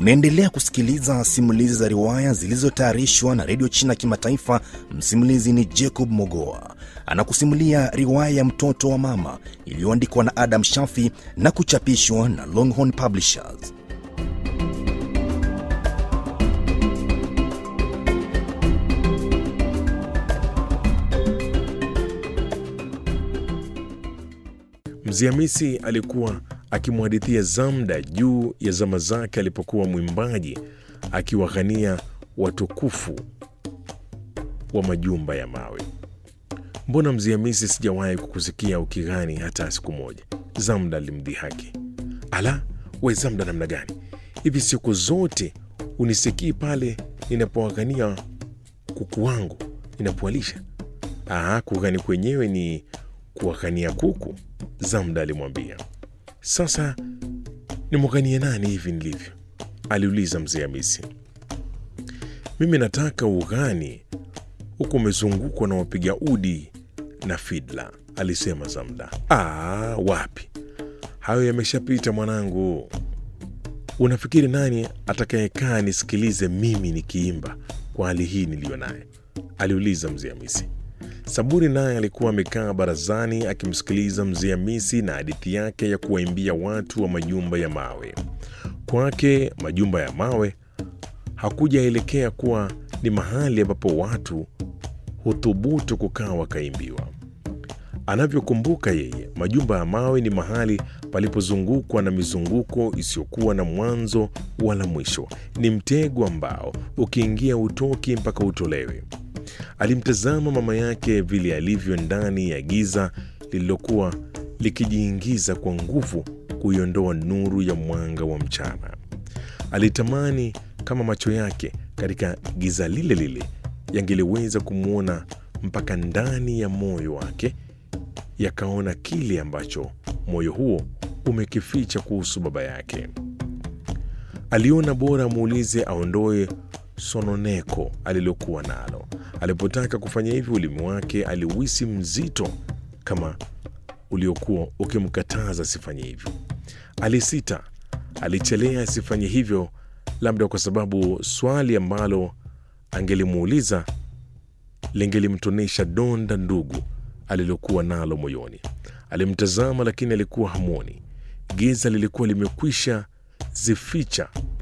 Unaendelea kusikiliza simulizi za riwaya zilizotayarishwa na redio China Kimataifa. Msimulizi ni Jacob Mogoa, anakusimulia riwaya ya mtoto wa mama iliyoandikwa na Adam Shafi na kuchapishwa na Longhorn Publishers. Mzee Hamisi alikuwa akimhadithia Zamda juu ya zama zake alipokuwa mwimbaji akiwaghania watukufu wa majumba ya mawe. Mbona Mzee Hamisi, sijawahi kukusikia ukighani hata siku moja? Zamda alimdhihaki. Ala, we Zamda, namna gani hivi? Siku zote unisikii pale ninapowaghania kuku wangu ninapowalisha? Aha, kughani kwenyewe ni kuwaghania kuku, Zamda alimwambia. Sasa nimwaganie nani hivi nilivyo? aliuliza mzee Hamisi. Mimi nataka ughani huku umezungukwa na wapiga udi na fidla, alisema Zamda. Aa, wapi, hayo yameshapita mwanangu. Unafikiri nani atakayekaa nisikilize mimi nikiimba kwa hali hii niliyo naye? aliuliza mzee Hamisi. Saburi naye alikuwa amekaa barazani akimsikiliza mzee Hamisi na hadithi yake ya kuwaimbia watu wa majumba ya mawe. Kwake majumba ya mawe hakujaelekea kuwa ni mahali ambapo watu huthubutu kukaa wakaimbiwa. Anavyokumbuka yeye, majumba ya mawe ni mahali palipozungukwa na mizunguko isiyokuwa na mwanzo wala mwisho. Ni mtego ambao ukiingia utoki mpaka utolewe. Alimtazama mama yake vile alivyo ndani ya giza lililokuwa likijiingiza kwa nguvu kuiondoa nuru ya mwanga wa mchana. Alitamani kama macho yake katika giza lile lile yangeliweza kumwona mpaka ndani ya moyo wake, yakaona kile ambacho moyo huo umekificha kuhusu baba yake. Aliona bora amuulize aondoe sononeko alilokuwa nalo. Alipotaka kufanya hivyo, ulimi wake aliuhisi mzito kama uliokuwa ukimkataza asifanye hivyo. Alisita, alichelea asifanye hivyo, labda kwa sababu swali ambalo angelimuuliza lingelimtonesha donda ndugu alilokuwa nalo moyoni. Alimtazama, lakini alikuwa hamwoni. Giza lilikuwa limekwisha zificha